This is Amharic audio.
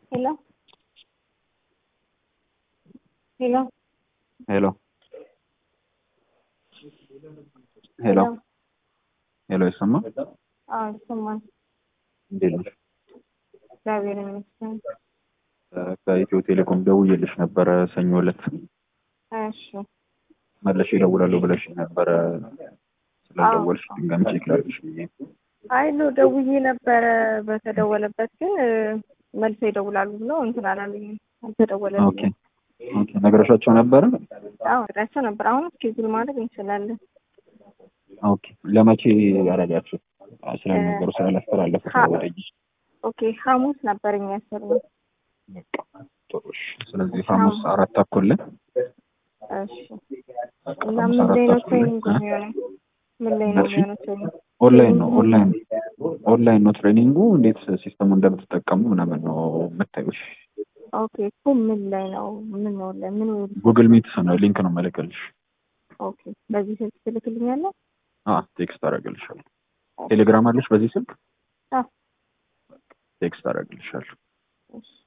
Hello? Hello? ሄሎ ሄሎ ሄሎ ይሰማ አዎ ይሰማል። እንዴት ነሽ? እግዚአብሔር ይመስገን። ከኢትዮ ቴሌኮም ደውዬልሽ ነበረ ሰኞ ዕለት እሺ መለሽ እደውላለሁ ብለሽ ነበረ። ስላልደወልሽ ድንጋሚ ቼክ ላድርግሽ ብዬ አይ ነው ደውዬ ነበረ በተደወለበት ግን እ፣ መልሰው ይደውላሉ ብለው እንትን አላለኝም ኦኬ አልተደወለልኝም። ኦኬ ነገረሻቸው ነበረ? አዎ እራቸው ነበር። አሁን እስኬጁል ማድረግ እንችላለን። ኦኬ ለመቼ ያደረጋችሁ? ስለነገሩ ስላላስተላለፉት ነው ወደ እጅ ኦኬ ሐሙስ ነበር እኛ ያሰብነው። ጥሩ እሺ። ስለዚህ ሐሙስ አራት ተኩል ላይ እሺ እና ምን ላይ ነው ትሬኒንግ የሚሆነው? ምን ላይ ነው የሚሆነው ትሬኒንግ? ኦንላይን ነው ኦንላይን ኦንላይን ነው ትሬኒንጉ። እንዴት ሲስተሙ እንደምትጠቀሙ ምናምን ነው የምታዩሽ። ኦኬ እኮ ምን ላይ ነው? ምን ነው ላይ ምን ወይ ጉግል ሚት ነው ሊንክ ነው መለከልሽ። ኦኬ በዚህ ስልክ ትልክልኛለህ? አ ቴክስት አደርግልሻለሁ። ቴሌግራም አለሽ በዚህ ስልክ አዎ ቴክስት አደርግልሻለሁ። እሺ